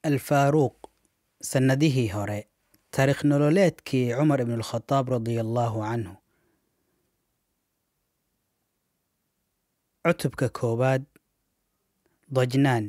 alfaaruuq sannadihii hore taariikh nololeedkii cumar ibn alkhadaab radia allaahu canhu cutubka koowaad dajnaan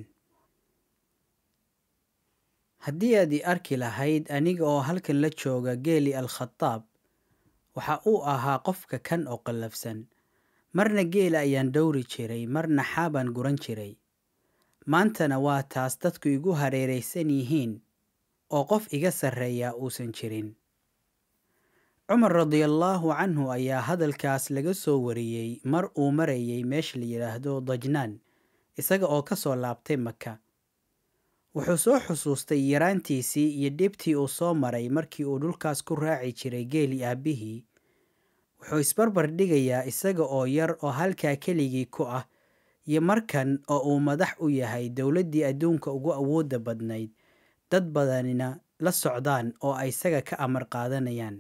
haddii aad i arki lahayd aniga oo halkan la jooga geeli al-khadaab waxa uu ahaa qofka kan oo qallafsan marna geela ayaan dhowri jiray marna xaabaan guran jiray maantana waa taas dadku igu hareeraysan yihiin oo qof iga sarreeya uusan jirin cumar radiallaahu canhu ayaa hadalkaas laga soo wariyey mar uu marayay meesha la yidhaahdo dajnaan isaga oo ka soo laabtay maka wuxuu soo xusuustay yaraantiisii iyo dhibtii uu soo maray markii uu dhulkaas ku raaci jiray geeli aabbihii wuxuu isbarbar dhigayaa isaga oo yar oo halkaa keligii ku ah iyo markan oo uu madax u yahay dowladdii adduunka ugu awoodda badnayd dad badanina la socdaan oo ay isaga ka amar qaadanayaan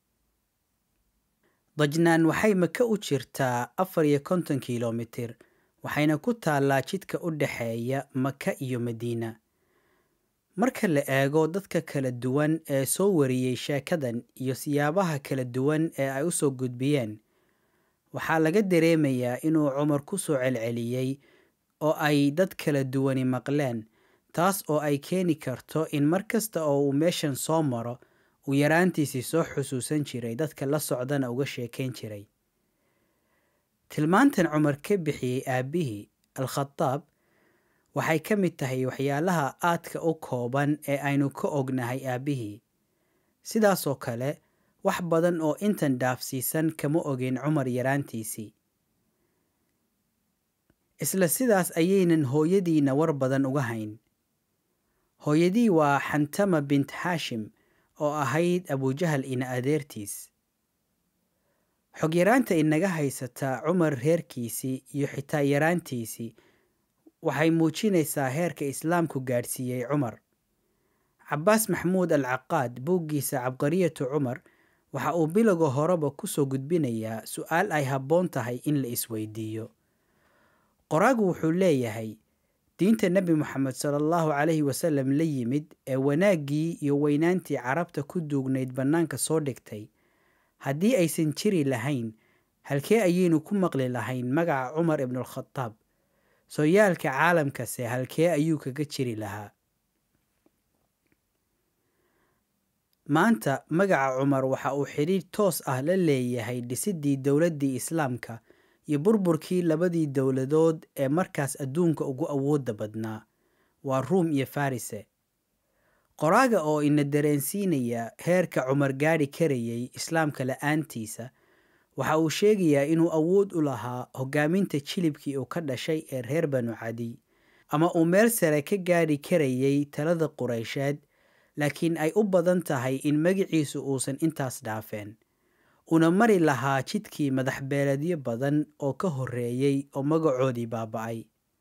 dajnaan waxay maka u jirtaa afar iyo konton kilomitir waxayna ku taallaa jidka u dhexeeya maka iyo madiina marka la eego dadka kala duwan ee soo wariyey sheekadan iyo siyaabaha kala duwan ee ay u soo gudbiyeen waxaa laga dareemayaa inuu cumar ku soo celceliyey oo ay dad kala duwani maqleen taas oo ay keeni karto in mar kasta oo uu meeshan soo maro uu yaraantiisii soo xusuusan jiray dadka la socdana uga sheekayn jiray tilmaantan cumar ka bixiyey aabbihii al-khadaab waxay ka mid tahay waxyaalaha aadka u kooban ee aynu ka ognahay aabbihii sidaasoo kale wax badan oo intan dhaafsiisan kama ogin cumar yaraantiisii isla sidaas ayaynan hooyadiina war badan uga hayn hooyadii waa xantama bint xaashim oo ahayd abujahal ina adeertiis xog yaraanta inaga haysataa cumar reerkiisii iyo xitaa yaraantiisii waxay muujinaysaa heerka islaamku gaadhsiiyey cumar cabaas maxamuud al caqaad buuggiisa cabqariyatu cumar waxa uu bilowga horeba ku soo gudbinayaa su-aal ay habboon tahay in la isweydiiyo qoraagu wuxuu leeyahay diinta nebi moxamed sala allahu calayhi wasalam la yimid ee wanaaggii iyo weynaantii carabta ku duugnayd bannaanka soo dhigtay haddii aysan jiri lahayn halkee ayaynu ku maqli lahayn magaca cumar ibnualkhadaab sooyaalka caalamkase halkee ayuu kaga jiri lahaa maanta magaca cumar waxa uu xidhiir toos ah la leeyahay dhisiddii dowladdii islaamka iyo burburkii labadii dowladood ee markaas adduunka ugu awoodda badnaa waa ruum iyo farise qoraaga oo ina dareensiinaya heerka cumar gaadhi karayay islaamka la-aantiisa waxa uu sheegayaa inuu awood u lahaa hoggaaminta jilibkii uu ka dhashay ee reer banu cadiy ama uu meel sare ka gaadhi karayay talada quraysheed laakiin ay u badan tahay in magiciisu uusan intaas dhaafeen una mari lahaa jidkii madax beeledyo badan oo ka horreeyey oo magacoodii baaba-ay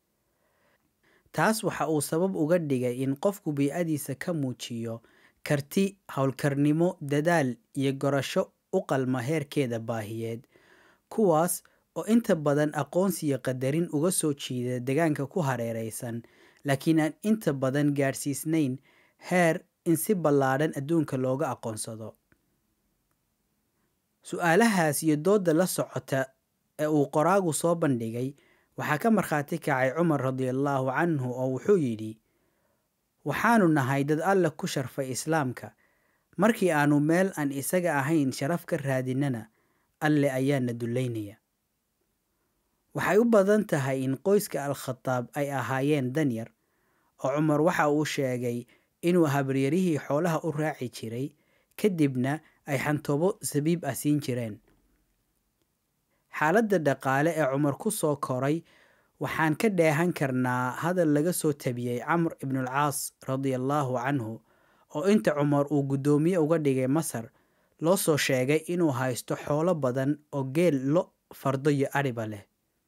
taas waxa uu sabab uga dhigay in qofku bii-adiisa ka muujiyo karti howlkarnimo dadaal iyo gorasho u qalma heerkeeda baahiyeed kuwaas oo inta badan aqoonsiyo qadarin uga soo jiida degaanka ku hareeraysan laakiin aan inta badan gaadhsiisnayn heer in si ballaadhan adduunka looga aqoonsado su-aalahaas iyo doodda la socota ee uu qoraagu soo bandhigay waxaa ka markhaati kacay cumar radiallaahu canhu oo wuxuu yidhi waxaanu nahay dad alla ku sharfay islaamka markii aanu meel aan isaga ahayn sharaf ka raadinana alle ayaana dullaynaya waxay u badan tahay in qoyska al-khadaab ay ahaayeen danyar oo cumar waxa uu sheegay inuu habaryarihii xoolaha u raaci jiray kadibna ay xantoobo sabiib ah siin jireen xaaladda dhaqaale ee cumar ku soo koray waxaan ka dheehan karnaa hadal laga soo tabiyey camr ibnulcaas radiallaahu canhu oo inta cumar uu guddoomiye uga dhigay masar loo soo sheegay inuu haysto xoolo badan oo geel lo fardo iyo adhiba leh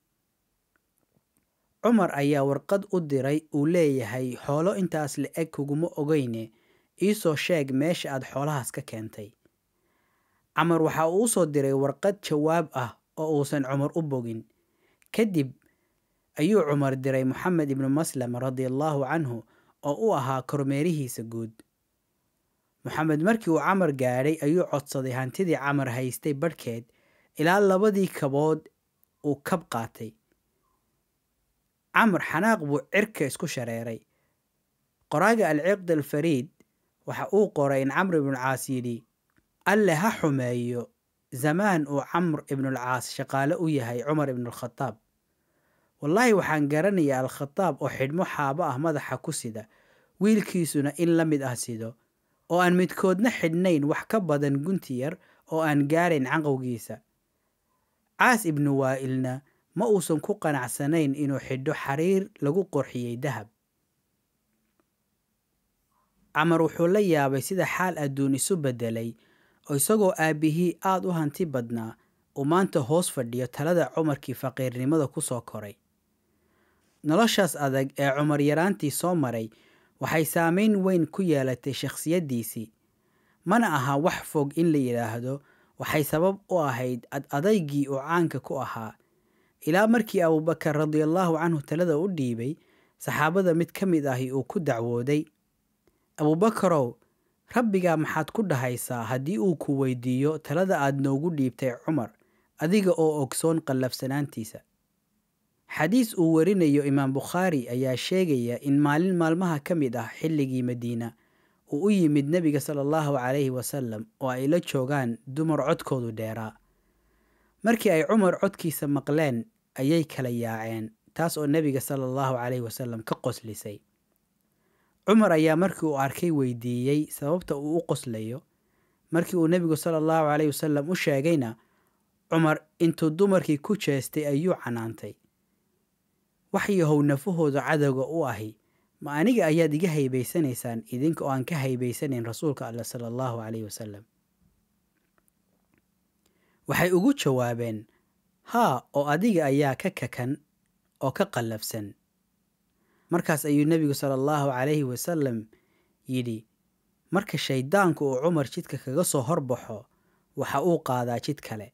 cumar ayaa warqad u diray uu leeyahay xoolo intaas la eg kuguma ogeyne iisoo sheeg meesha aad xoolahaas ka keentay camar waxa uu u soo diray warqad jawaab ah oo uusan cumar u bogin kadib ayuu cumar diray moxamed ibnu maslam radiallaahu canhu oo u ahaa kormeerihiisa guud moxamed markii uu camar gaadhay ayuu codsaday hantidii camar haystay badhkeed ilaa labadii kabood uu kab qaatay camar xanaaq buu cirka isku shareeray qoraaga alciqd alfariid waxa uu qoray in camr ibnulcaas yidhi alle ha xumeeyo zamaan uu camr ibnulcaas shaqaale u yahay cumar ibnulkhadaab wallaahi waxaan garanayaa al-khadaab oo xidhmo xaabo ah madaxa ku sida wiilkiisuna in la mid ah sido oo aan midkoodna xidhnayn wax ka badan gunti yar oo aan gaarayn canqowgiisa caas ibnu waa'ilna ma uusan ku qanacsanayn inuu xidho xariir lagu qorxiyey dahab camar wuxuu la yaabay sida xaal adduun isu beddelay oo isagoo aabbihii aad u hanti badnaa uu maanta hoos fadhiyo talada cumarkii faqiirnimada ku soo koray noloshaas adag ee cumar yaraantii soo maray waxay saamayn weyn ku yeelatay shakhsiyaddiisii mana aha wax fog in la yidhaahdo waxay sabab u ahayd ad adaygii uu caanka ku ahaa ilaa markii abuubakar radiallaahu canhu talada u dhiibay saxaabada mid ka mid ahi uu ku dacwooday abuubakarow rabbigaa maxaad ku dhahaysaa haddii uu ku weydiiyo talada aad noogu dhiibtay cumar adiga oo ogsoon qallafsanaantiisa xadiis uu warinayo imaam bukhaari ayaa sheegaya in maalin maalmaha ka mid ah xilligii madiina uu u yimid nebiga sala allahu calayhi wasalam oo ay la joogaan dumar codkoodu dheeraa markii ay cumar codkiisa maqleen ayay kala yaaceen taas oo nebiga sala allahu calayhi wasalam ka qoslisay cumar ayaa markii uu arkay weydiiyey sababta uu u qoslayo markii uu nebigu sala allahu calayhi wasalam u sheegayna cumar intuu dumarkii ku jeestay ayuu canaantay wax yahow nafahooda cadowga u ahi ma aniga ayaad iga haybaysanaysaan idinka oo aan ka haybaysanayn rasuulka alla sala allahu calayhi wasalam waxay ugu jawaabeen haa oo adiga ayaa ka kakan oo ka qallafsan markaas ayuu nebigu sala allahu calayhi wasalam yidhi marka shayddaanku uu cumar jidka kaga soo horbaxo waxa uu qaadaa jid kale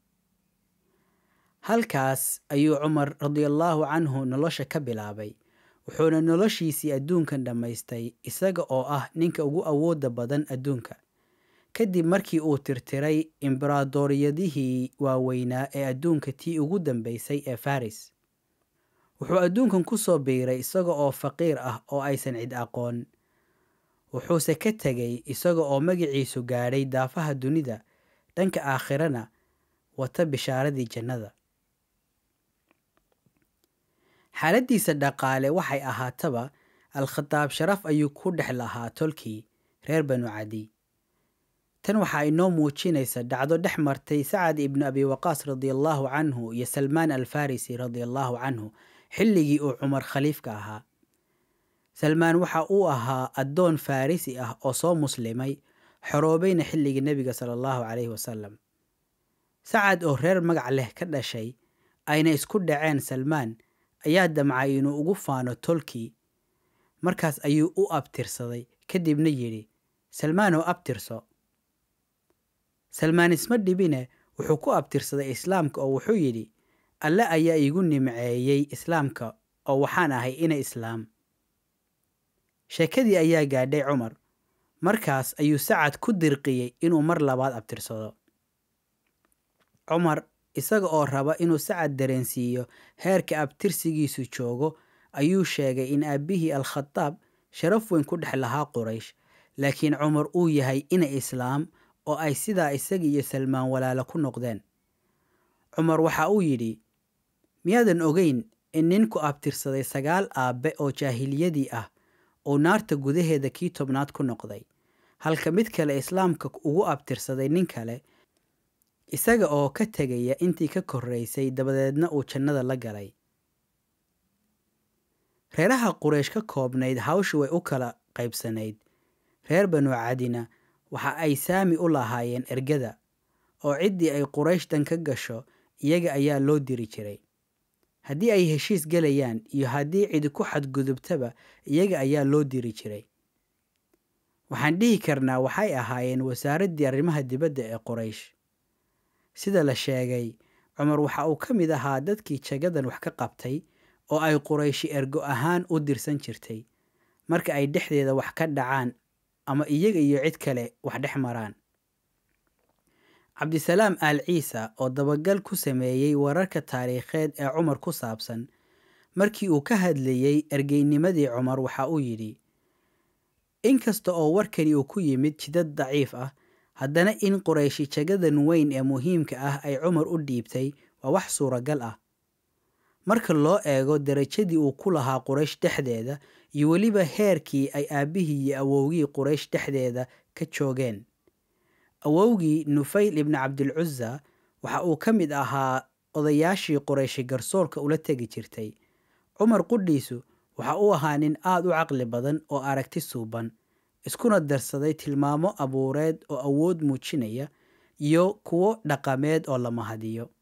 halkaas ayuu cumar radiallaahu canhu nolosha ka bilaabay wuxuuna noloshiisii adduunkan dhammaystay isaga oo ah ninka ugu awoodda badan adduunka kadib markii uu tirtiray imbaraadoriyadihii waaweynaa ee adduunka tii ugu dambaysay ee faris wuxuu adduunkan ku soo biiray isaga oo faqiir ah oo aysan cid aqoon wuxuuse ka tegay isaga oo magaciisu gaadhay daafaha dunida dhanka aakhirana wata bishaaradii jannada xaaladdiisa dhaqaale waxay ahaataba al-khadaab sharaf ayuu ku dhex lahaa tolkii reer banu cadi tan waxaa inoo muujinaysa dhacdo dhex martay sacad ibnu abi waqaas radiallaahu canhu iyo salmaan alfarisi radiallaahu canhu xilligii uu cumar khaliifka ahaa salmaan waxa uu ahaa addoon farrisi ah oo soo muslimay xoroobayna xilligii nebiga sala allahu calayhi wasalam sacad oo reer magac leh ka dhashay ayna isku dhaceen salmaan ayaa damcay inuu ugu faano tolkii markaas ayuu u abtirsaday kadibna yidhi salmaanoo abtirso salmaan isma dhibine wuxuu ku abtirsaday islaamka oo wuxuu yidhi alle ayaa iigu nimceeyey islaamka oo waxaan ahay ina islaam sheekadii ayaa gaadhay cumar markaas ayuu sacad ku dirqiyey inuu mar labaad abtirsado cumar isaga oo raba inuu sacad dareensiiyo heerka abtirsigiisu joogo ayuu sheegay in aabbihii al-khadaab sharaf weyn ku dhex lahaa quraysh laakiin cumar uu yahay ina islaam oo ay sidaa isaga iyo salmaan walaalo ku noqdeen cumar waxa uu yidhi miyaadan ogeyn in ninku abtirsaday sagaal aabbe oo jaahiliyadii ah uu naarta gudaheeda kii tobnaad ku noqday halka mid kale islaamka ugu abtirsaday nin kale isaga oo ka tegaya intii ka korraysay dabadeedna uu jannada la galay reeraha quraysh ka koobnayd hawshu way u kala qaybsanayd reer banu cadina waxa ay saami u lahaayeen ergada oo ciddii ay qurayshtan ka gasho iyaga ayaa loo diri jiray haddii ay heshiis gelayaan iyo haddii cidi ku xadgudubtaba iyaga ayaa loo diri jiray waxaan dhihi karnaa waxay ahaayeen wasaaraddii arrimaha dibadda ee quraysh sida la sheegay cumar waxa uu ka mid ahaa dadkii jagadan wax ka qabtay oo ay qurayshi ergo ahaan u dirsan jirtay marka ay dhexdeeda wax ka dhacaan ama iyaga iyo cid kale wax dhex maraan cabdisalaam aal ciisa oo dabagal ku sameeyey wararka taariikheed ee cumar ku saabsan markii uu ka hadlayey ergeynimadii cumar waxa uu yidhi inkasta oo warkani uu ku yimid jidad daciif ah haddana in qurayshi jagadan weyn ee muhiimka ah ay cumar u dhiibtay waa wax suuragal ah marka loo eego darajadii uu ku lahaa quraysh dhexdeeda iyo weliba heerkii ay aabbihii iyo awowgii quraysh dhexdeeda ka joogeen awowgii nufayl ibni cabdilcuza waxa uu ka mid ahaa odayaashii qurayshi garsoorka ula tegi jirtay cumar qudhiisu waxa uu ahaa nin aad u caqli badan oo aragti suuban iskuna darsaday tilmaamo abuureed oo awood muujinaya iyo kuwo dhaqameed oo la mahadiyo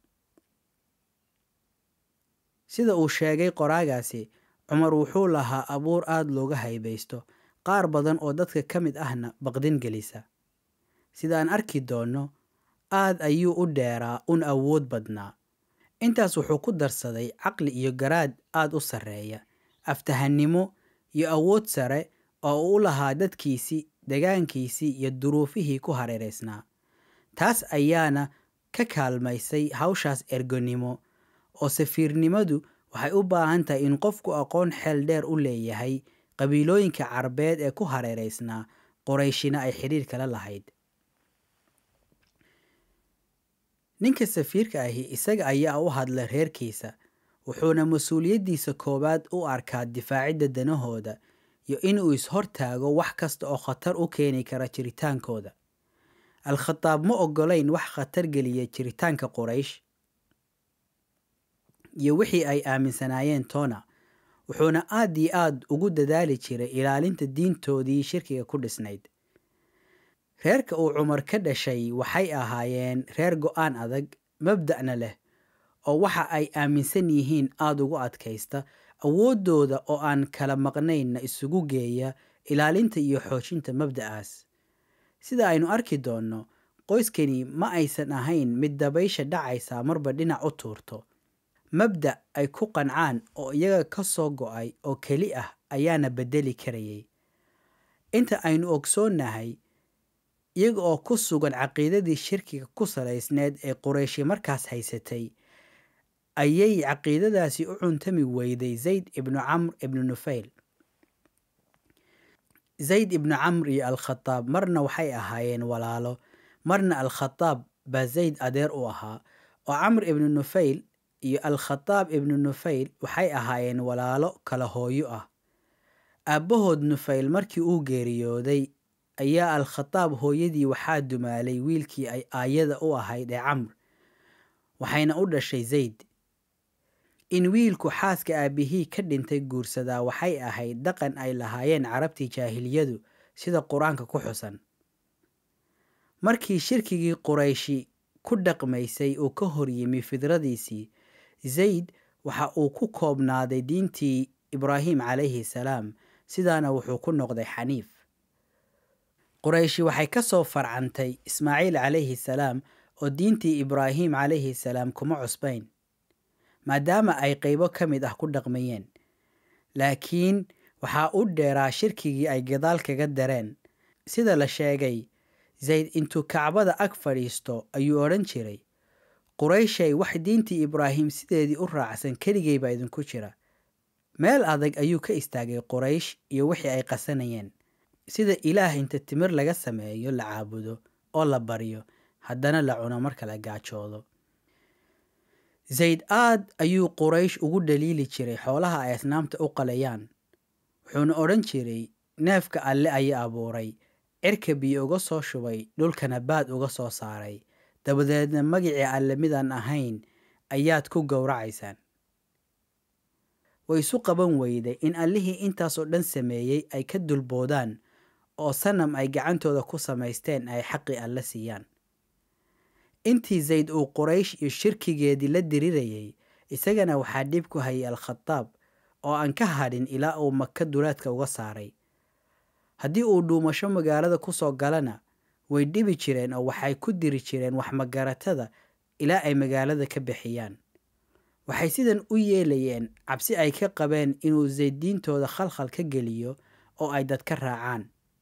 sida uu sheegay qoraagaasi cumar wuxuu lahaa abuur aad looga haybaysto qaar badan oo dadka ka mid ahna baqdin gelisa sida aan arki doonno aad ayuu u dheeraa un awood badnaa intaas wuxuu ku darsaday caqli iyo garaad aad u sarreeya aftahannimo iyo awood sare oo uu u lahaa dadkiisii degaankiisii iyo duruufihii ku hareeraysnaa taas ayaana ka kaalmaysay hawshaas ergonimo oo safiirnimadu waxay u baahan tahay in qofku aqoon xeel dheer u leeyahay qabiilooyinka carbeed ee ku hareeraysnaa qorayshina ay xidhiir kala lahayd ninka safiirka ahi isaga ayaa u hadla reerkiisa wuxuuna mas-uuliyaddiisa koowaad u arkaa difaacidda danahooda iyo inuu is-hortaago wax kasta oo khatar u keeni kara jiritaankooda al-khataab ma ogolayn wax khatar geliya jiritaanka qoraysh iyo wixii ay aaminsanaayeen toona wuxuuna aad iyo aad ugu dadaali jiray ilaalinta diintoodii shirkiga ku dhisnayd reerka uu cumar ka dhashay waxay ahaayeen reer go-aan adag mabda'na leh oo waxa ay aaminsan yihiin aada ugu adkaysta awooddooda oo aan kala maqnaynna isugu geeya ilaalinta iyo xoojinta mabda'aas sida aynu arki doonno qoyskani ma aysan ahayn mid dabaysha dhacaysa marba dhinac u tuurto mabda' ay ku qancaan oo iyaga ka soo go'ay oo keli ah ayaana beddeli karayay inta aynu ogsoonnahay iyaga oo ku sugan caqiidadii shirkiga ku salaysneed ee qurayshi markaas haysatay ayay caqiidadaasi u cuntami weyday zayd ibnu camr ibnu nufayl zayd ibnu camr iyo al-khataab marna waxay ahaayeen walaalo marna al-khataab baa zayd adeer u ahaa oo camr ibnu nufayl iyo al-khataab ibnu nufayl waxay ahaayeen walaalo kala hooyo ah aabbahood nufayl markii uu geeriyooday ayaa al-khataab hooyadii waxaa dumaalay wiilkii ay aayada u ahayd ee camr waxayna u dhashay zayd in wiilku xaaska aabbihii ka dhintay guursadaa waxay ahayd dhaqan ay lahaayeen carabtii jaahiliyadu sida qur-aanka ku xusan markii shirkigii qurayshi ku dhaqmaysay uu ka hor yimi fidradiisii zayd waxa uu ku koobnaaday diintii ibraahim calayhi salaam sidaana wuxuu ku noqday xaniif qurayshi waxay ka soo farcantay ismaaciil calayhi salaam oo diintii ibraahim calayhi salaam kuma cusbayn maadaama ay qaybo ka mid ah ku dhaqmayeen laakiin waxaa u dheeraa shirkigii ay gadaal kaga dareen sida la sheegay zayd intuu kacbada ag fadhiisto ayuu odhan jiray qurayshay wax diintii ibraahim sideedii u raacsan keligay baa idinku jira meel adag ayuu ka istaagay quraysh iyo wixii ay qasanayeen sida ilaah inta timir laga sameeyo la caabudo oo la baryo haddana la cuno marka la gaajoodo zayd aad ayuu quraysh ugu dhaliili jiray xoolaha ay asnaamta u qalayaan wuxuuna odhan jiray neefka alle ayaa abuuray cirka biyo uga soo shubay dhulkana baad uga soo saaray dabadeedna magicii alle midaan ahayn ayaad ku gowracaysaan way isu qaban weyday in allihii intaasoo dhan sameeyey ay ka dulboodaan oo sanam ay gacantooda ku samaysteen ay xaqii alle siiyaan intii zayd uu quraysh iyo shirkigeedii la dirirayay isagana waxaa dhib ku hayay al-khataab oo aan ka hadhin ilaa uu maka dulaadka uga saaray haddii uu dhuumasho magaalada ku soo galana way dhibi jireen oo waxay ku diri jireen waxmagaratada ilaa ay magaalada ka bixiyaan waxay sidan u yeelayeen cabsi ay ka qabeen inuu zayd diintooda khalkhal ka geliyo oo ay dadka raacaan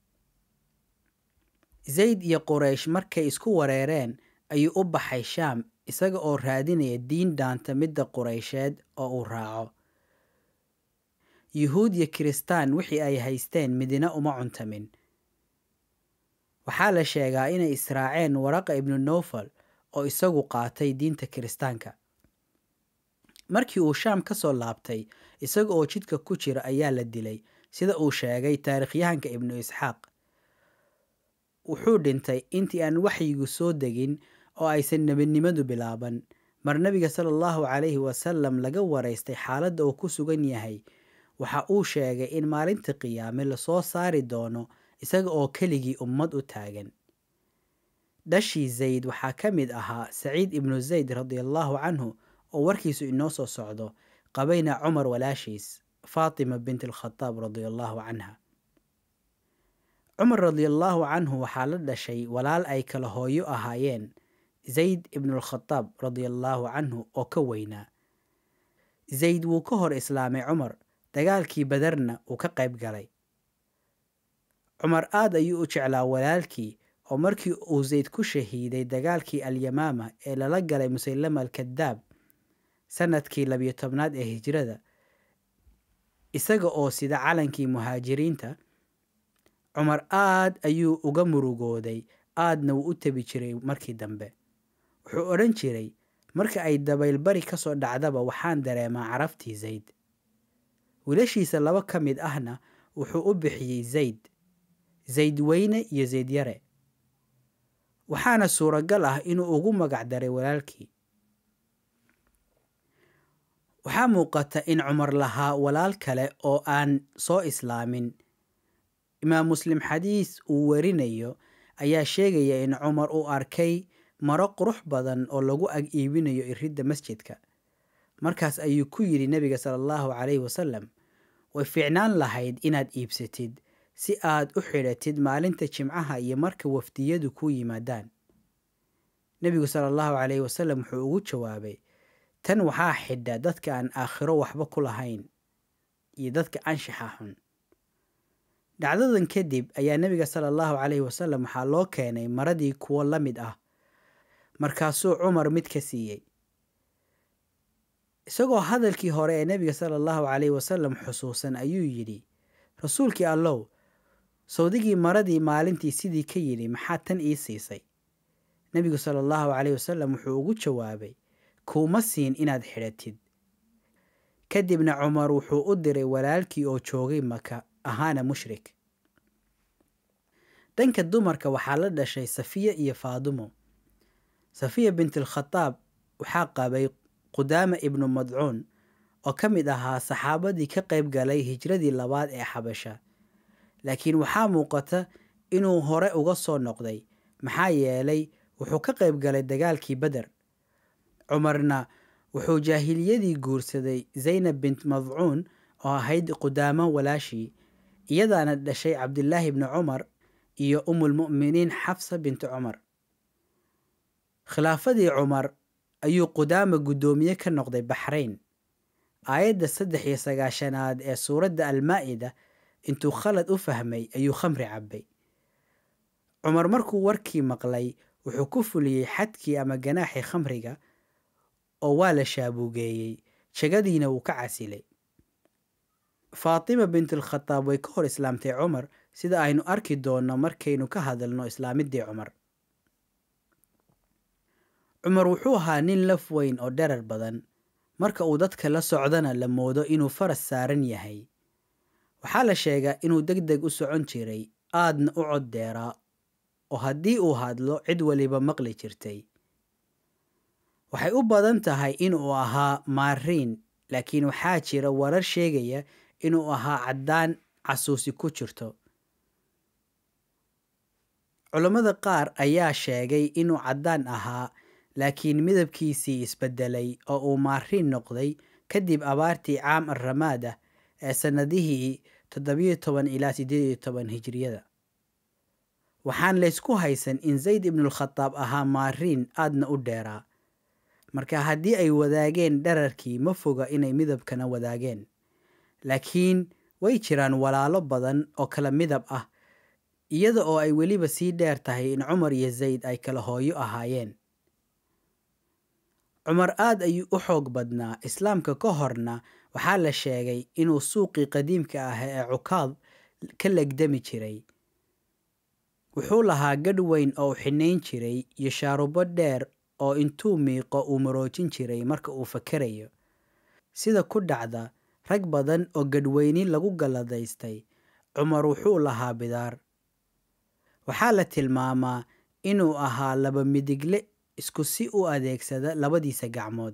zayd iyo quraysh markay isku wareereen ayuu u baxay shaam isaga oo raadinaya diin dhaanta midda quraysheed oo uu raaco yuhuud iyo kiristaan wixii ay haysteen midina uma cuntamin waxaa la sheegaa inay israaceen waraqa ibnu nofal oo isagu qaatay diinta kiristaanka markii uu shaam ka soo laabtay isaga oo jidka ku jira ayaa la dilay sida uu sheegay taarikhyahanka ibnu isxaaq wuxuu dhintay intii aan waxyigu soo degin oo aysan nebinimadu bilaaban mar nebiga sala allahu calayhi wasalam laga waraystay xaaladda uu ku sugan yahay waxa uu sheegay in maalinta qiyaame lasoo saari doono isaga oo keligii ummad u taagan dhashii zayd waxaa ka mid ahaa saciid ibnu zayd radiallahu canhu oo warkiisu inoo soo socdo qabayna cumar walaashiis faatima bint alkhataab radiallahu canha cumar radiallahu canhu waxaa la dhashay walaal ay kala hooyo ahaayeen zayd ibnulkhataab radiallahu canhu oo ka weynaa zayd wuu ka hor islaamay cumar dagaalkii badarna uu ka qayb galay cumar aad ayuu u jeclaa walaalkii oo markii uu zayd ku shahiiday dagaalkii alyamaama ee lala galay musaylama alkadaab sanadkii labiyo tobnaad ee hijrada isaga oo sida calankii muhaajiriinta cumar aad ayuu uga murugooday aadna wuu u tebi jiray markii dambe wuxuu odhan jiray marka ay dabaylbari ka soo dhacdaba waxaan dareemaa caraftii zayd wiilashiisa laba ka mid ahna wuxuu u bixiyey zayd zayd weyne iyo zayd yare waxaana suuragal ah inuu ugu magac daray walaalkii waxaa muuqata in cumar lahaa walaal kale oo aan soo islaamin imaam muslim xadiis uu warinayo ayaa sheegaya in cumar uu arkay maro qurux badan oo lagu ag iibinayo iridda masjidka markaas ayuu ku yidhi nebiga sala allahu calayhi wasalam way fiicnaan lahayd inaad iibsatid si aad u xidhatid maalinta jimcaha iyo marka wafdiyadu ku yimaadaan nebigu sala allahu calayhi wasalam wuxuu ugu jawaabay tan waxaa xidha dadka aan aakhiro waxba ku lahayn iyo dadka anshaxa xun dhacdadan kadib ayaa nebiga sala allahu calayhi wasalam waxaa loo keenay maradii kuwo la mid ah markaasuu cumar mid ka siiyey isagoo hadalkii hore ee nebiga sala allahu calayhi wasalam xusuusan ayuu yidhi rasuulkii allow sawdigii maradii maalintii sidii ka yidhi maxaa tan ii siisay nebigu sala allahu calayhi wasalam wuxuu ugu jawaabay kuuma siin inaad xidhatid kadibna cumar wuxuu u diray walaalkii oo joogay maka ahaana mushrik dhanka dumarka waxaa la dhashay safiya iyo faadumo safiya bintalkhataab waxaa qabay qudaama ibnu madcuun oo ka mid ahaa saxaabadii ka qayb galay hijradii labaad ee xabasha laakiin waxaa muuqata inuu hore uga soo noqday maxaa yeelay wuxuu ka qayb galay dagaalkii beder cumarna wuxuu jaahiliyadii guursaday zaynab bint madcuun oo ahayd qudaamo walaashii iyadaana dhashay cabdilaahi bni cumar iyo umulmu'miniin xafsa binti cumar khilaafadii cumar ayuu qudaama guddoomiye ka noqday baxrayn aayadda saddex iyo sagaashanaad ee suuradda almaa'ida intuu khalad u fahmay ayuu khamri cabbay cumar markuu warkii maqlay wuxuu ku fuliyey xadkii ama ganaaxii khamriga oo waa la shaabuugeeyey jegadiina wuu ka casilay faatima bintalkhataab way ka hor islaamtay cumar sida aynu arki doonno markaynu ka hadalno islaamiddii cumar cumar wuxuu ahaa nin laf weyn oo dherar badan marka uu dadka la socdana la moodo inuu faras saaran yahay waxaa la sheegaa inuu deg deg u socon jiray aadna u cod deeraa oo haddii uu hadlo cid waliba maqli jirtay waxay u badan tahay inuu ahaa maariin laakiin waxaa jira warar sheegaya inuu ahaa caddaan casuusi ku jirto culammada qaar ayaa sheegay inuu caddaan ahaa laakiin midabkiisii isbedelay oo uu maariin noqday kadib abaartii caam arramaada ee sannadihii toddobiyo toban ilaa siddeed iyo toban hijriyada waxaan laysku haysan in zayd ibnulkhataab ahaa maariin aadna u dheeraa marka haddii ay wadaageen dherarkii ma foga inay midabkana wadaageen laakiin way jiraan walaalo badan oo kala midab ah iyada oo ay weliba sii dheer tahay in cumar iyo zayd ay kala hooyo ahaayeen cumar aad ayuu u xoog badnaa islaamka ka horna waxaa la sheegay inuu suuqii qadiimka ah ee cukaad ka legdami jiray wuxuu lahaa gadh weyn oo u xinayn jiray iyo shaarubo dheer oo intuu miiqo uu maroojin jiray marka uu fakerayo sida ku dhacda rag badan oo gadhweyni lagu galladaystay cumar wuxuu lahaa bidaar waxaa la tilmaamaa inuu ahaa laba midigle isku si u adeegsada labadiisa gacmood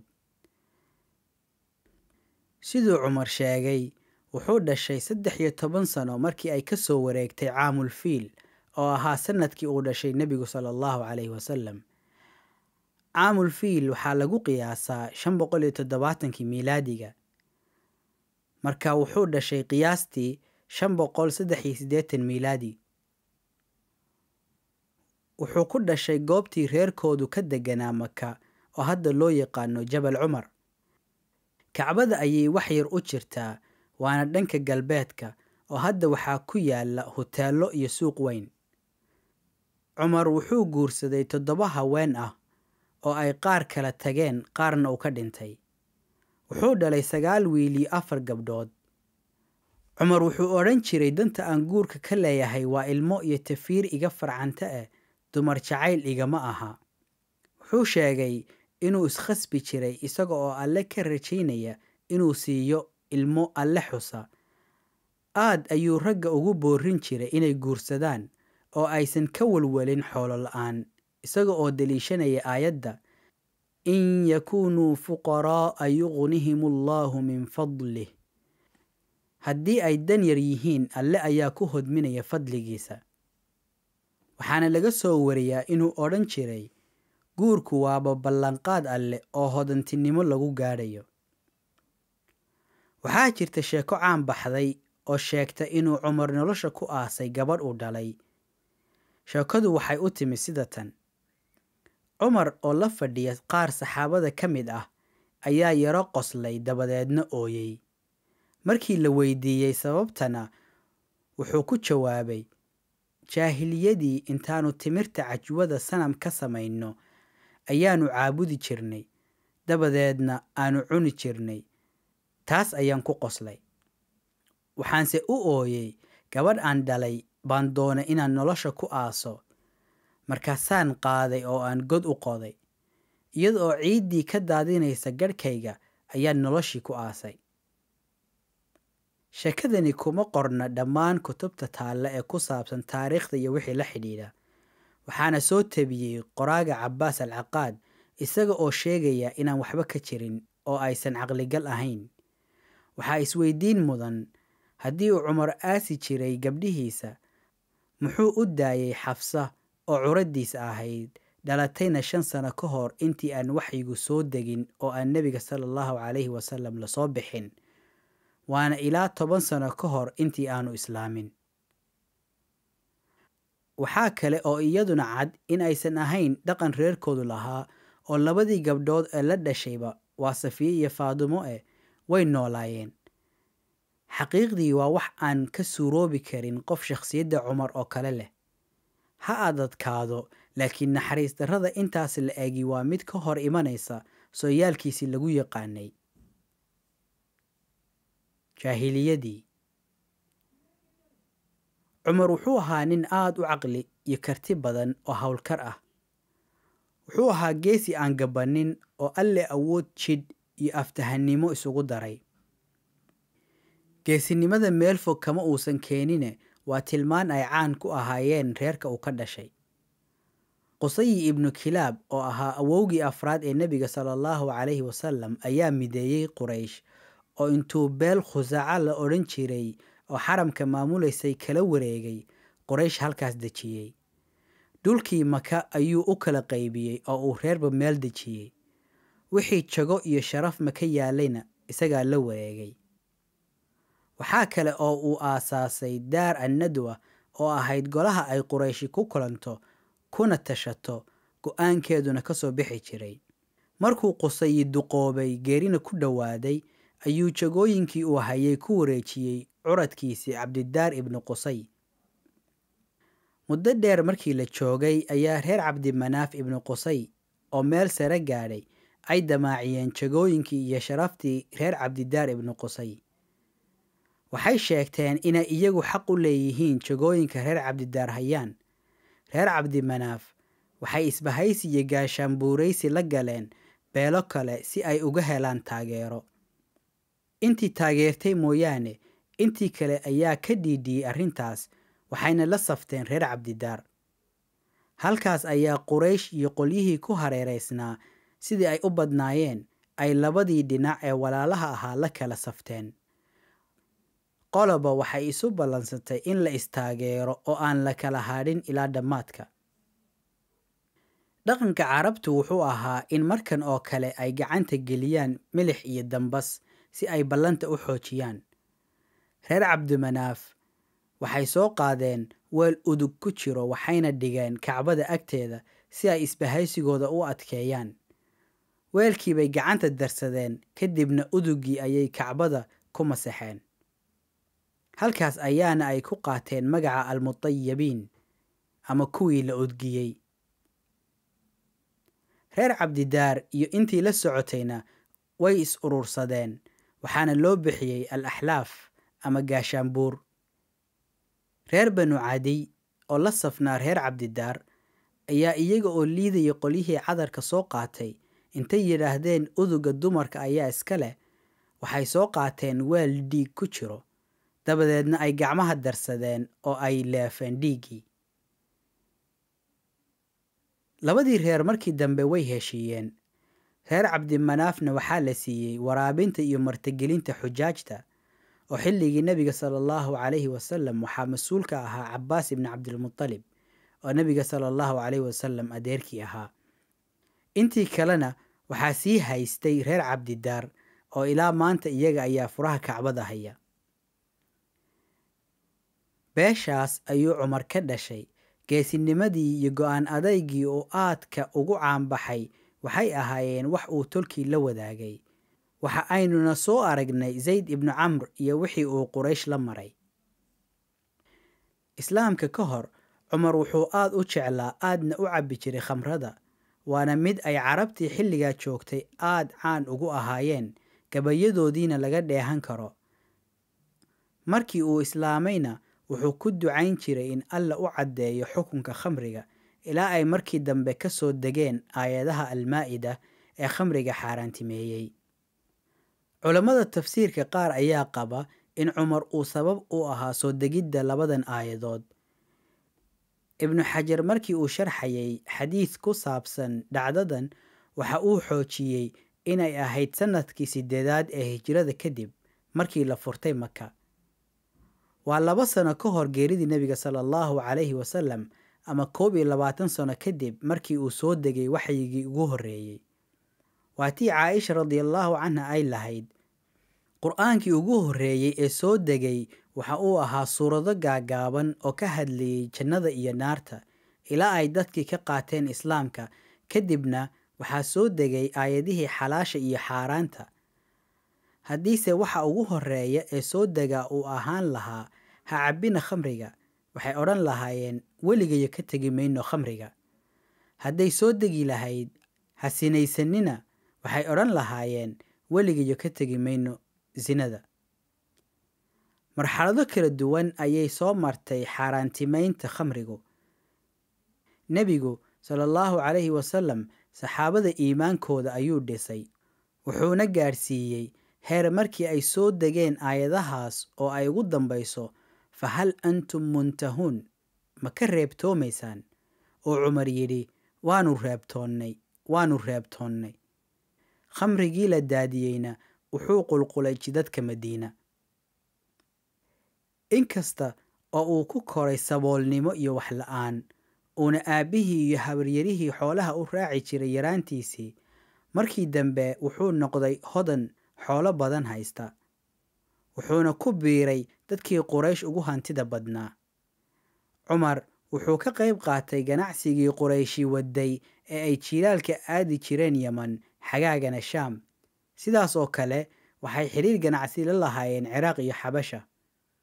siduu cumar sheegay wuxuu dhashay saddex iyo toban sano markii ay ka soo wareegtay caamul fiil oo ahaa sanadkii uu dhashay nebigu sala allahu calayhi wasalam caamul fiil waxaa lagu qiyaasaa shan boqol iyo toddobaatankii miilaadiga marka wuxuu dhashay qiyaastii shan boqol saddex iyo siddeetan miilaadi wuxuu ku dhashay goobtii reerkoodu ka deganaa maka oo hadda loo yaqaano jabal cumar kacbada ayay wax yar u jirtaa waana dhanka galbeedka oo hadda waxaa ku yaala huteello iyo suuq weyn cumar wuxuu guursaday toddoba haween ah oo ay qaar kala tageen qaarna uu ka dhintay wuxuu dhalay sagaal wiil iyo afar gabdhood cumar wuxuu odhan jiray danta aan guurka ka leeyahay waa ilmo iyo tafiir iga farcanta ah dumar jacayl igama aha wuxuu sheegay inuu iskhasbi jiray isaga oo alle ka rajaynaya inuu siiyo ilmo alle xusa aad ayuu ragga ugu boorin jiray inay guursadaan oo aysan ka walwalin xoolo la-aan isaga oo deliishanaya aayadda in yakuunuu fuqaraa'a yuqnihim allaahu min fadlih haddii ay dan yar yihiin alle ayaa ku hodminaya fadligiisa waxaana laga soo wariyaa inuu odhan jiray guurku waaba ballanqaad alleh oo hodantinimo lagu gaadhayo waxaa jirta sheeko caan baxday oo sheegta inuu cumar nolosha ku aasay gabadh uu dhalay sheekadu waxay u timi sida tan cumar oo la fadhiya qaar saxaabada ka mid ah ayaa yaro qoslay dabadeedna ooyey markii la weydiiyey sababtana wuxuu ku jawaabay jaahiliyadii intaannu timirta cajwada sanam ka samayno ayaannu caabudi jirnay dabadeedna aanu cuni jirnay taas ayaan ku qoslay waxaanse u ooyey gabadh aan dhalay baan doonay inaan nolosha ku aaso markaasaan qaaday oo aan god u qoday iyada oo ciiddii ka daadinaysa garhkayga ayaan noloshii ku aasay sheekadani kuma qorna dhammaan kutubta taalla ee ku saabsan taariikhda iyo wixii la xidhiidha waxaana soo tabiyey qoraaga cabbaas al caqaad isaga oo sheegaya inaan waxba ka jirin oo aysan caqligal ahayn waxaa isweydiin mudan haddii uu cumar aasi jiray gabdhihiisa muxuu u daayay xafsa oo curaddiisa ahayd dhalatayna shan sano ka hor intii aan waxyigu soo degin oo aan nebiga sala allahu calayhi wasalam lasoo bixin waana ilaa toban sano ka hor intii aanu islaamin waxaa kale oo iyaduna cad in aysan ahayn dhaqan reerkoodu lahaa oo labadii gabdhood ee la dhashayba waa safiye iyo faadumo eh way noolaayeen xaqiiqdii waa wax aan ka suuroobi karin qof shakhsiyadda cumar oo kale leh ha adadkaado laakiin naxariis darrada intaas la egi waa mid ka hor imanaysa sooyaalkiisii lagu yaqaanay jaahiliyadii cumar wuxuu ahaa nin aad u caqli iyo karti badan oo howlkar ah wuxuu ahaa geesi aan gabannin oo alle awood jidh iyo aftahannimo isugu daray geesinimada meel fog kama uusan keenine waa tilmaan ay caan ku ahaayeen reerka uu ka dhashay qusayi ibnu kilaab oo ahaa awowgii afraad ee nebiga sala allahu calayhi wasalam ayaa mideeyey quraysh oo intuu beel khusaaca la odhan jiray oo xaramka maamulaysay kala wareegay quraysh halkaas dejiyey dhulkii maka ayuu u kala qaybiyey oo uu reerba meel dejiyey wixii jago iyo sharaf maka yaalayna isagaa la wareegay waxaa kale oo uu aasaasay daar annadwa oo ahayd golaha ay qurayshi ku kulanto kuna tashato go-aankeeduna ka soo bixi jiray markuu qusayi duqoobay geerina ku dhowaaday ayuu jagooyinkii uu hayay ku wareejiyey curadkiisii cabdidaar ibnu qusay muddo dheer markii la joogay ayaa reer cabdimanaaf ibnu qusay oo meel sare gaadhay ay damaaciyeen jagooyinkii iyo sharaftii reer cabdidaar ibnu qusay waxay sheegteen inay iyagu xaq u leeyihiin jagooyinka reer cabdidaar hayaan reer cabdimanaaf waxay isbahaysi iyo gaashaanbuuraysi la galeen beelo kale si ay uga helaan taageero intii taageertay mooyaane intii kale ayaa ka dhiidhiyey arrintaas waxayna la safteen reer cabdidaar halkaas ayaa quraysh iyo qolyihii ku hareeraysnaa sidii ay u badnaayeen ay labadii dhinac ee walaalaha ahaa la kala safteen qoloba waxay isu ballansatay in la istaageero oo aan la kala hadhin ilaa dhammaadka dhaqanka carabtu wuxuu ahaa in markan oo kale ay gacanta geliyaan milix iyo dambas si ay ballanta u xoojiyaan reer cabdimanaaf waxay soo qaadeen weel udug ku jiro waxayna dhigeen kacbada agteeda si ay isbahaysigooda u adkeeyaan weelkii bay gacanta darsadeen kadibna uduggii ayay kacbada ku masaxeen halkaas ayaana ay ku qaateen magaca almutayabiin ama kuwii la udgiyey reer cabdidaar iyo intii la socotayna way is urursadeen waxaana loo bixiyey al axlaaf ama gaashaanbuur reer banu cadiy oo la safnaa reer cabdidaar ayaa iyaga oo liidaya qolyihii cadarka soo qaatay intay yidhaahdeen uduga dumarka ayaa iska leh waxay soo qaateen weel dhiig ku jiro dabadeedna ay gacmaha darsadeen oo ay leefeen dhiiggii labadii reer markii dambe way heshiiyeen reer cabdimanaafna waxaa la siiyey waraabinta iyo martigelinta xujaajta oo xilligii nebiga sala allahu calayhi wasalam waxaa mas-uul ka ahaa cabaas ibni cabdilmutalib oo nebiga sala allahu calayhi wasalam adeerkii ahaa intii kalena waxaa sii haystay reer cabdidaar oo ilaa maanta iyaga ayaa furaha kacbada haya beeshaas ayuu cumar ka dhashay geesinimadii iyo go-aan adaygii oo aadka ugu caanbaxay waxay ahaayeen wax uu tolkii la wadaagay waxa aynuna soo aragnay zayd ibnu camr iyo wixii uu quraysh la maray islaamka ka hor cumar wuxuu aad u jeclaa aadna u cabbi jiray khamrada waana mid ay carabtii xilligaa joogtay aad caan ugu ahaayeen gabayadoodiina laga dheehan karo markii uu islaamayna wuxuu ku ducayn jiray in alla u caddeeyo xukunka khamriga ilaa ay markii dambe ka soo degeen aayadaha almaa'ida ee khamriga xaaraantimeeyey culammada tafsiirka qaar ayaa qaba in cumar uu sabab u ahaa soo degidda labadan aayadood ibnu xajar markii uu sharxayay xadiid ku saabsan dhacdadan waxa uu xoojiyey inay ahayd sannadkii sideedaad ee hijrada kadib markii la furtay maka waa laba sano ka hor geeridii nebiga sala allahu calayhi wasalam ama koob iyo labaatan sano kadib markii uu soo degay waxyigii ugu horreeyey waa tii caaisha radiallahu canha ay lahayd qur-aankii ugu horreeyey ee soo degay waxa uu ahaa suurado gaagaaban oo ka hadlayey jannada iyo naarta ilaa ay dadkii ka qaateen islaamka kadibna waxaa soo degay aayadihii xalaasha iyo xaaraanta haddiise waxa ugu horreeya ee soo degaa uu ahaan lahaa ha cabbina khamriga waxay odhan lahaayeen weligayo ka tegi mayno khamriga hadday soo degi lahayd ha sinaysanina waxay odhan lahaayeen weligayo ka tegi mayno sinada marxalado kala duwan ayay soo martay xaaraantimaynta khamrigu nebigu sala allahu calayhi wasalam saxaabada iimaankooda ayuu dhisay wuxuuna gaadhsiiyey heer markii ay soo degeen aayadahaas oo ay ugu dambayso fa hal antum muntahuun ma ka reebtoomaysaan oo cumar yidhi waanu reebtoonnay waanu reebtoonnay khamrigii la daadiyeyna wuxuu qulqulay jidadka madiina inkasta oo uu ku koray saboolnimo iyo waxla-aan uuna aabbihii iyo habaryarihii xoolaha u raaci jiray yaraantiisii markii dambe wuxuu noqday hodan xoolo badan haysta wuxuuna ku biiray dadkii quraysh ugu hantida badnaa cumar wuxuu ka qayb qaatay ganacsigii qurayshi waday ee ay jiilaalka aadi jireen yeman xagaagana shaam sidaas oo kale waxay xidhiir ganacsi la lahaayeen ciraaq iyo xabasha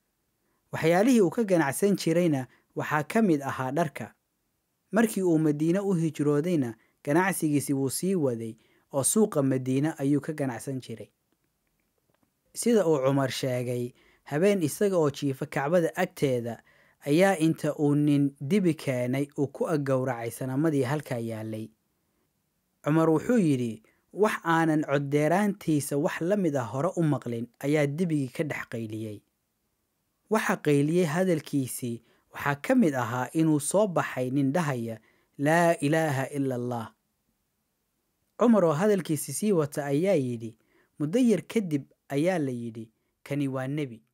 waxyaalihii uu ka ganacsan jirayna waxaa ka mid ahaa dharka markii uu madiine u hijroodayna ganacsigiisi wuu sii waday oo suuqa madiine ayuu ka ganacsan jiray sida uu cumar sheegay habeen isaga oo jiifa kacbada agteeda ayaa inta uu nin dibi keenay uu ku aggowracay sanamadii halkaa yaallay cumar wuxuu yidhi wax aanan coddeeraantiisa wax la mid ah hore u maqlin ayaa dibigii ka dhex qayliyey waxa qayliyey hadalkiisii waxaa ka mid ahaa inuu soo baxay nin dhahaya laa ilaaha ila allah cumar oo hadalkiisi sii wata ayaa yidhi muddo yar kadib ayaa la yidhi kani waa nebi